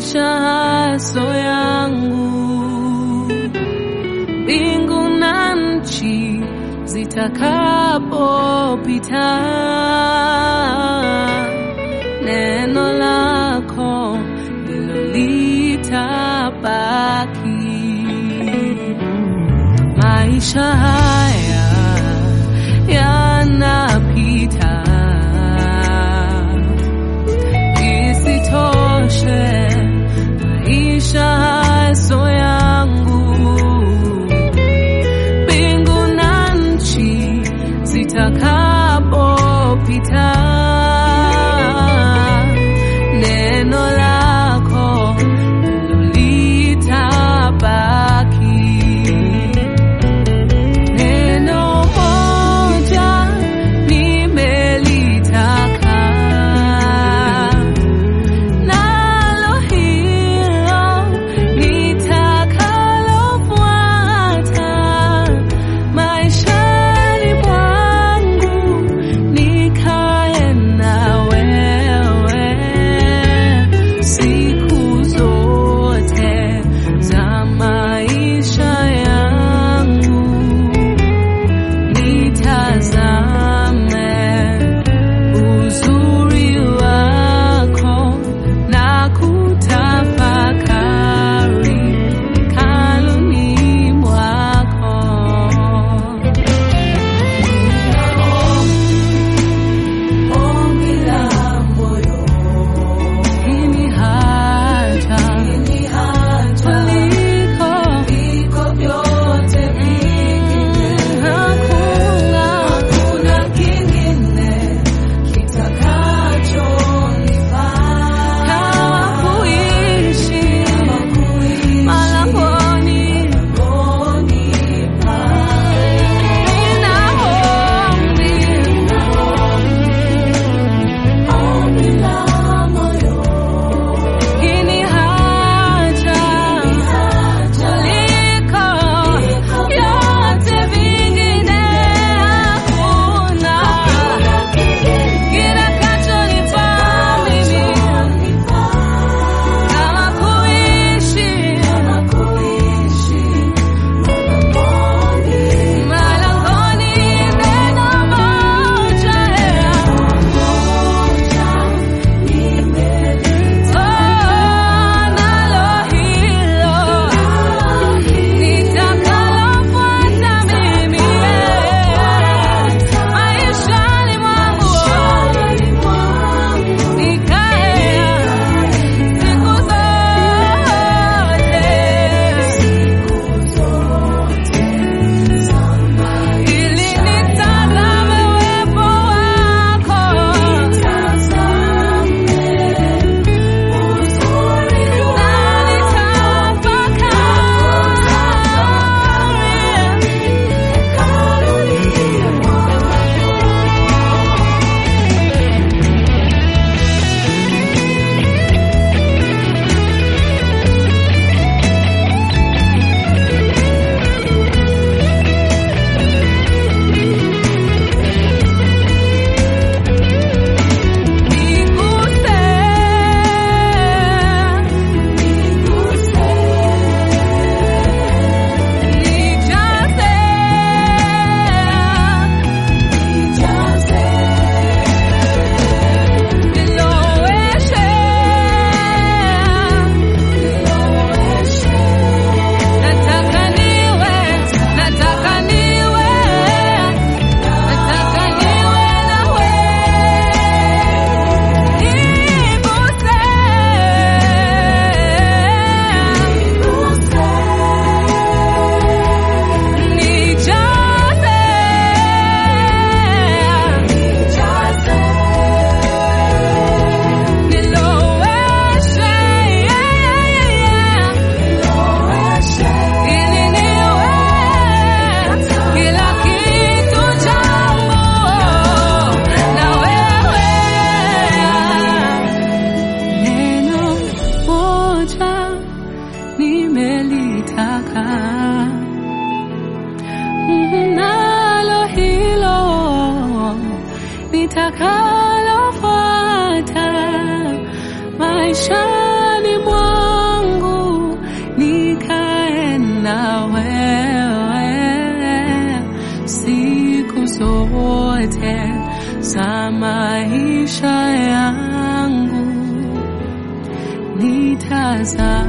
maisha haso yangu, mbingu na nchi zitakapopita, neno lako ndilo litabaki. Maisha haya yanapita, isitoshe maisha haso yangu, mbingu na nchi zitakapopita, neno lako ndilo litabaki. Neno moja nimelitaka, nalo hilo nitakalofuata maishani mwangu, nikae na wewe siku zote za maisha yangu nitazame uzuri wako na kutafakari hekaluni mwako. Ombi la moyo ini haja kuliko vyote vingine, hakuna hakuna kingine kitakachonifaa kama kuishi malangoni nina ombi ini haja kuliko vyote vingine, hakuna kitakachonifaa mimi kama kuishi malangoni, neno moja nalo hilo nitakalofuata mimi maishani mwangu nikae siku zote ili nitazame uwepo wako Nataka niwe, nataka niwe, nataka niwe nawe. Niguse, nijaze, niloweshe, ili niwe kila kitu changu na wewe. Neno moja nimelitaka, nalo hilo nitakalofuata maishani mwangu za maisha yangu nitazame